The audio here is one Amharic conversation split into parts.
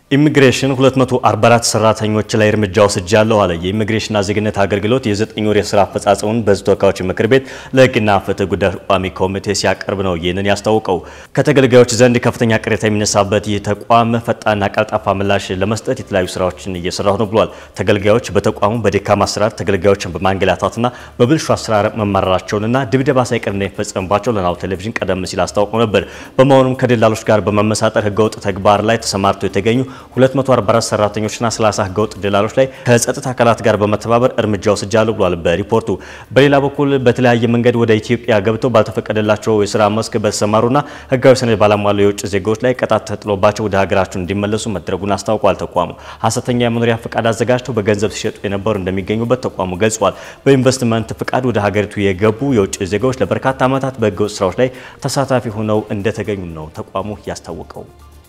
ኢሚግሬሽን 244 ሰራተኞች ላይ እርምጃ ወስጃለሁ አለ። የኢሚግሬሽንና ዜግነት አገልግሎት የዘጠኝ ወር የስራ አፈጻጸሙን በሕዝብ ተወካዮች ምክር ቤት ለሕግና ፍትህ ጉዳዮች ቋሚ ኮሚቴ ሲያቀርብ ነው ይህንን ያስታውቀው። ከተገልጋዮች ዘንድ ከፍተኛ ቅሬታ የሚነሳበት ይህ ተቋም ፈጣንና ቀልጣፋ ምላሽ ለመስጠት የተለያዩ ስራዎችን እየሰራሁ ነው ብሏል። ተገልጋዮች በተቋሙ በደካማ አሰራር ተገልጋዮችን በማንገላታትና በብልሹ አሰራር መማረራቸውንና ድብደባ ሳይቀር እንደሚፈጸምባቸው ለናሁ ቴሌቪዥን ቀደም ሲል አስታውቀው ነበር። በመሆኑም ከደላሎች ጋር በመመሳጠር ህገወጥ ተግባር ላይ ተሰማርተው የተገኙ 244 ሰራተኞችና 30 ህገወጥ ደላሎች ላይ ከጸጥታ አካላት ጋር በመተባበር እርምጃ ወስጃለሁ ብሏል በሪፖርቱ። በሌላ በኩል በተለያየ መንገድ ወደ ኢትዮጵያ ገብተው ባልተፈቀደላቸው የስራ መስክ በተሰማሩና ህጋዊ ሰነድ ባላሟሉ የውጭ ዜጎች ላይ ቅጣት ተጥሎባቸው ወደ ሀገራቸው እንዲመለሱ መደረጉን አስታውቋል። ተቋሙ ሀሰተኛ የመኖሪያ ፈቃድ አዘጋጅተው በገንዘብ ሲሸጡ የነበሩ እንደሚገኙበት ተቋሙ ገልጿል። በኢንቨስትመንት ፍቃድ ወደ ሀገሪቱ የገቡ የውጭ ዜጎች ለበርካታ ዓመታት በህገወጥ ስራዎች ላይ ተሳታፊ ሆነው እንደተገኙ ነው ተቋሙ ያስታወቀው።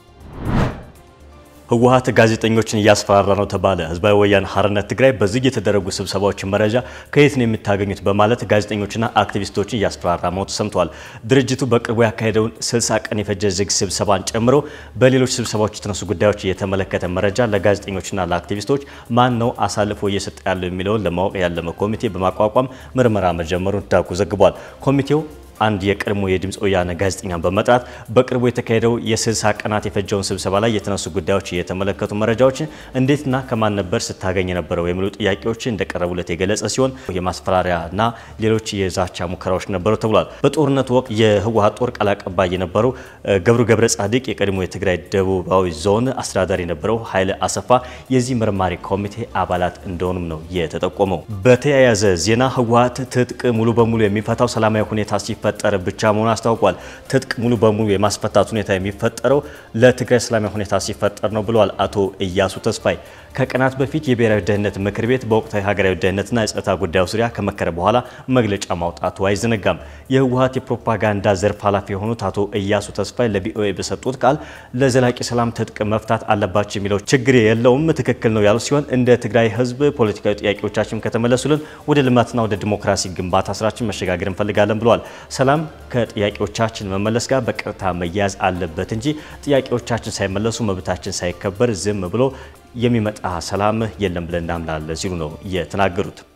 ህወሓት ጋዜጠኞችን እያስፈራራ ነው ተባለ። ህዝባዊ ወያነ ሓርነት ትግራይ በዝግ የተደረጉ ስብሰባዎችን መረጃ ከየት ነው የምታገኙት በማለት ጋዜጠኞችና አክቲቪስቶችን እያስፈራራ መሆኑ ተሰምቷል። ድርጅቱ በቅርቡ ያካሄደውን 60 ቀን የፈጀ ዝግ ስብሰባን ጨምሮ በሌሎች ስብሰባዎች የተነሱ ጉዳዮች የተመለከተ መረጃ ለጋዜጠኞችና ለአክቲቪስቶች ማን ነው አሳልፎ እየሰጠ ያለው የሚለውን ለማወቅ ያለመ ኮሚቴ በማቋቋም ምርመራ መጀመሩን ዳጉ ዘግቧል። ኮሚቴው አንድ የቀድሞ የድምፅ ወያነ ጋዜጠኛን በመጥራት በቅርቡ የተካሄደው የ60 ቀናት የፈጀውን ስብሰባ ላይ የተነሱ ጉዳዮች የተመለከቱ መረጃዎችን እንዴትና ከማን ነበር ስታገኝ የነበረው የሚሉ ጥያቄዎች እንደቀረቡለት የገለጸ ሲሆን የማስፈራሪያና ሌሎች የዛቻ ሙከራዎች ነበሩ ተብሏል። በጦርነቱ ወቅት የህወሓት ጦር ቃል አቀባይ የነበረው ገብሩ ገብረ ጻድቅ የቀድሞ የትግራይ ደቡባዊ ዞን አስተዳዳሪ የነበረው ኃይለ አሰፋ የዚህ መርማሪ ኮሚቴ አባላት እንደሆኑም ነው የተጠቆመው። በተያያዘ ዜና ህወሓት ትጥቅ ሙሉ በሙሉ የሚፈታው ሰላማዊ ሁኔታ ሲፈ ፈጠረ ብቻ መሆኑ አስታውቋል። ትጥቅ ሙሉ በሙሉ የማስፈታት ሁኔታ የሚፈጠረው ለትግራይ ሰላማዊ ሁኔታ ሲፈጠር ነው ብለዋል አቶ እያሱ ተስፋይ። ከቀናት በፊት የብሔራዊ ደህንነት ምክር ቤት በወቅታዊ ሀገራዊ ደህንነትና የጸጥታ ጉዳዮች ዙሪያ ከመከረ በኋላ መግለጫ ማውጣቱ አይዘነጋም። የህወሓት የፕሮፓጋንዳ ዘርፍ ኃላፊ የሆኑት አቶ እያሱ ተስፋይ ለቪኦኤ በሰጡት ቃል ለዘላቂ ሰላም ትጥቅ መፍታት አለባቸው የሚለው ችግር የለውም፣ ትክክል ነው ያሉ ሲሆን እንደ ትግራይ ህዝብ ፖለቲካዊ ጥያቄዎቻችን ከተመለሱልን ወደ ልማትና ወደ ዲሞክራሲ ግንባታ ስራችን መሸጋገር እንፈልጋለን ብለዋል። ሰላም ከጥያቄዎቻችን መመለስ ጋር በቀጥታ መያያዝ አለበት እንጂ ጥያቄዎቻችን ሳይመለሱ መብታችን ሳይከበር ዝም ብሎ የሚመጣ ሰላም የለም ብለን እናምናለን ሲሉ ነው የተናገሩት።